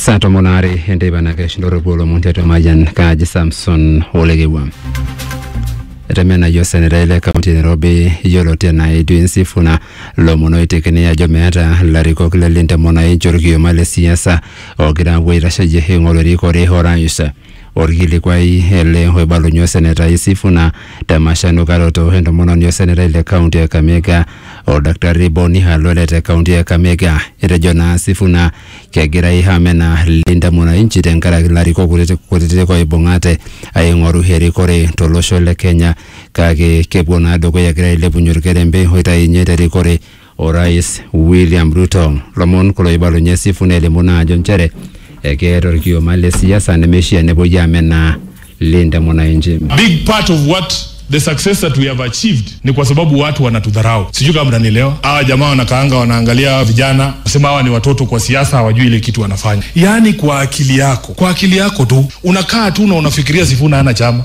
saa tomon aare enteipa nakeshindoro olomon tiatua mayian kaaji samson olekewa etemenayio osenetai le kaunti e nairobi yioloti enaa edwin sifuna lomon oitekini ajo meeta ilarikok le lintemonaichi orkioma le siasa ogira apuo aitasheyie eing'oru erikore orais orkilikuai ele oibalunye osenetai sifuna temashanukaroto entomononi osenetai le kaunti e kakamega oldakitari boni halole te kaunti e kakamega etejo naa sifuna kegirai amenaa linda mwananchi tenkaraki ilarikok kutitik kutitik oibung'ate aing'oru erikore tolosho le kenya kake kepuo naa dukuya egira ailepunye orkerembe oitainye terikore orais william ruto lomon kulo oibalunye sifuna elimu naa ajo nchere ekeeta orkioma le siasa nemeishia nepuoi amenaa linda mwananchi big part of what the success that we have achieved ni kwa sababu watu wanatudharau sijui kama mnanielewa hawa jamaa wanakaanga wanaangalia hawa vijana nasema hawa ni watoto kwa siasa hawajui ile kitu wanafanya yaani kwa akili yako kwa akili yako tu unakaa tu na unafikiria sifuna hana chama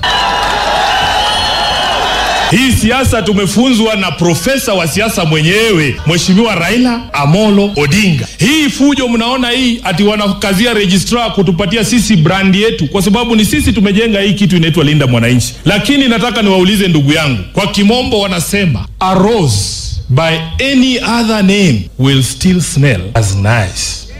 hii siasa tumefunzwa na profesa wa siasa mwenyewe mheshimiwa raila amolo odinga hii fujo mnaona hii ati wanakazia registrar kutupatia sisi brandi yetu kwa sababu ni sisi tumejenga hii kitu inaitwa linda mwananchi lakini nataka niwaulize ndugu yangu kwa kimombo wanasema a rose by any other name will still smell as nice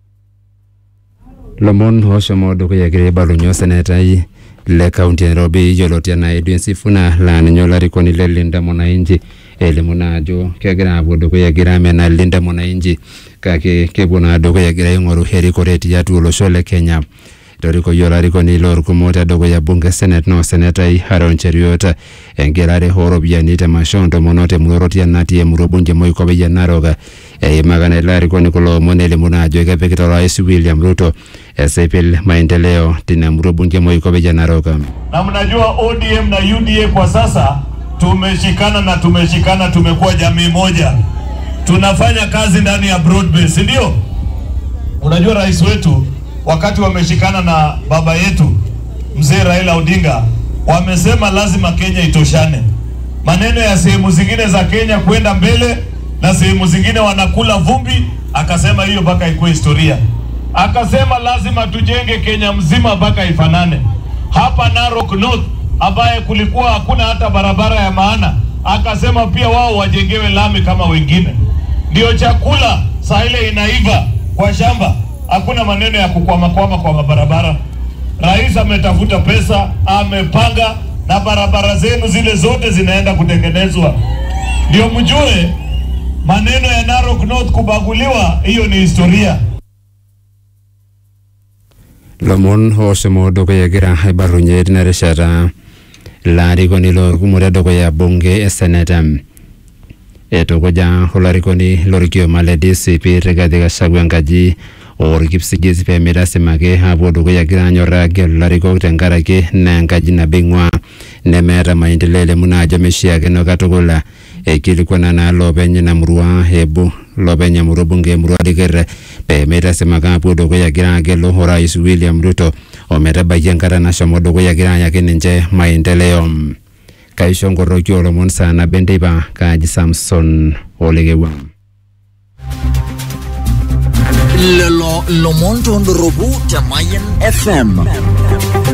lomon oshomo dukuya egira aibalunye osenetai le kaunti e nairobi yioloti enaa edwin sifuna laa ninye olarikoni le linda mwananchi elimu naa ajo kegira apuo dukuya egira amenaa linda mwananchi kake kepuo naa dukuya egira aing'oru erikore tiatua olosho le kenya etorikoyie olarikoni loorkumok tedukuya bunge senate naa osenetai Aaron Cheruiyot egelare ooropiyiani temasho ontomonok temurorotia natii emurua bunge moikope e narok eimaka naa ilo arikoni kulo omon elimu naa ajo kepikita orais William Ruto esipil maendeleo tina murua bunge moikope e narok na mnajua ODM na UDA kwa sasa tumeshikana na tumeshikana, tumekuwa jamii moja, tunafanya kazi ndani ya broad base, si ndio? Unajua rais wetu wakati wameshikana na baba yetu mzee Raila Odinga wamesema lazima Kenya itoshane. Maneno ya sehemu zingine za Kenya kwenda mbele na sehemu zingine wanakula vumbi, akasema hiyo mpaka ikuwe historia. Akasema lazima tujenge Kenya mzima mpaka ifanane. Hapa Narok North ambaye kulikuwa hakuna hata barabara ya maana, akasema pia wao wajengewe lami kama wengine. Ndio chakula saa ile inaiva kwa shamba, hakuna maneno ya kukwamakwama kwa mabarabara. Rais ametafuta pesa, amepanga na barabara zenu zile zote zinaenda kutengenezwa. Ndio mjue maneno ya Narok North kubaguliwa, hiyo ni historia. lomon oshomo dukuya egira aibalunye tina rishata ilarikoni loorkumok tedukuya bunge e senate etukuja olarikoni lorkioma le DCP Rigathi Gachagua enkaji orkipsigis pee mitasimaki apuo dukuya egira anyorraa agelu ilarikok tenkaraki naa enkaji nabo eing'ua nemeeta maendeleo elimu naa ajo meishiakino katukul eikilikuana naa loopeny ina murua ebu loopeny emurua bunge emurua dikerr pee meitasimaki apuo dukuya egira agelu orais William Ruto ometabaiki enkata nashomo dukuya egira ayaki ninche maendeleo kaisho nkoroki olomon saa nabo enteipa kaaji Samson Olekewang lelo lomon tondoropu te Mayan FM